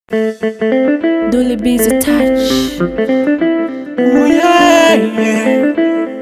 Dolly B's a touch. Oh yeah, yeah.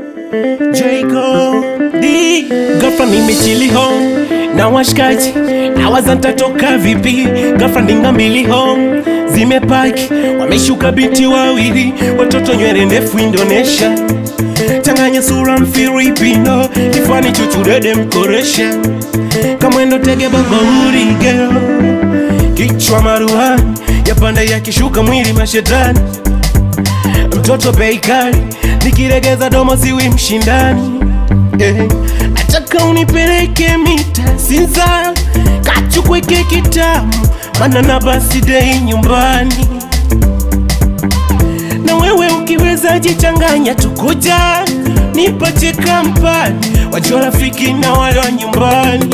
Jacob D ghafla nimechili home na washikaji na waza nitatoka vipi ghafla ndinga mbili home zimepaki wameshuka binti wawili watoto nywele ndefu Indonesia changanya sura mfilipino kifani chuchurede mkoresha kamwendo tege babauri girl kichwa maruhani yapanda yakishuka mwili mashetani mtoto bei kali nikiregeza domo siwi mshindani eh, nataka unipeleke mita sinza kachukweke kitamu mana na basi dei nyumbani na wewe ukiweza jichanganya tukuja nipache kampani wajua rafiki na wale wa nyumbani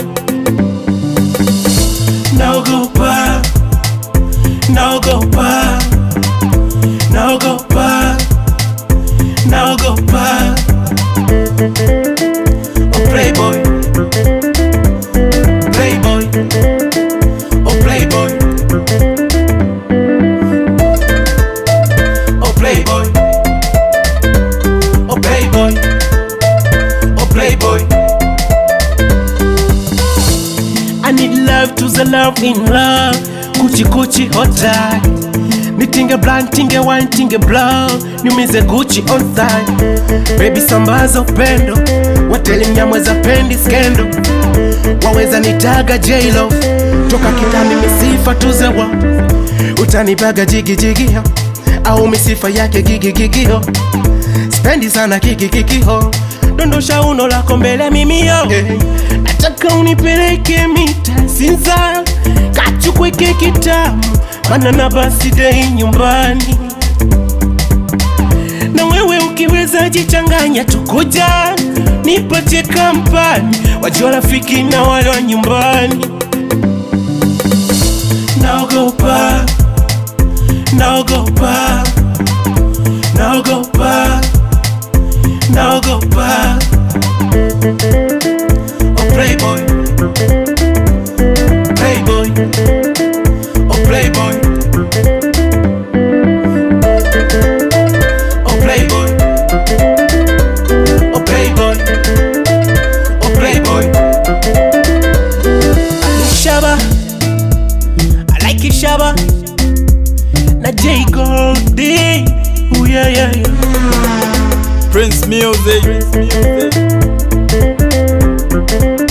naogopa naogopa naogopa naogopa oh playboy playboy oh playboy oh playboy oh playboy oh playboy I need love to the love in love Kuchi kuchi hot tie Nitinge blind, tinge wine, tinge blow Niumize Gucci on thigh Baby sambaza upendo Wateli mnyamweza pendi skendo Waweza nitaga J-Lo Toka kitani misifa tuzewa Utanipaga jigi jigi ho Au misifa yake gigi gigi ho Spendi sana kiki kiki ho Dondosha uno lako mbele mimi yo hey. Nataka unipeleke mita sinza Kachukweke kitamu Mana na basi dei nyumbani Na wewe ukiweza jichanganya tukuja Nipache kampani Wajua rafiki na wale wa nyumbani Naogopa Naogopa Naogopa Naogopa Oh playboy Playboy Oh playboy Oh playboy Oh playboy Oh playboy Shaba I like it Shaba Na J Goldie Ooh yeah yeah yeah Prince Music. Prince Music.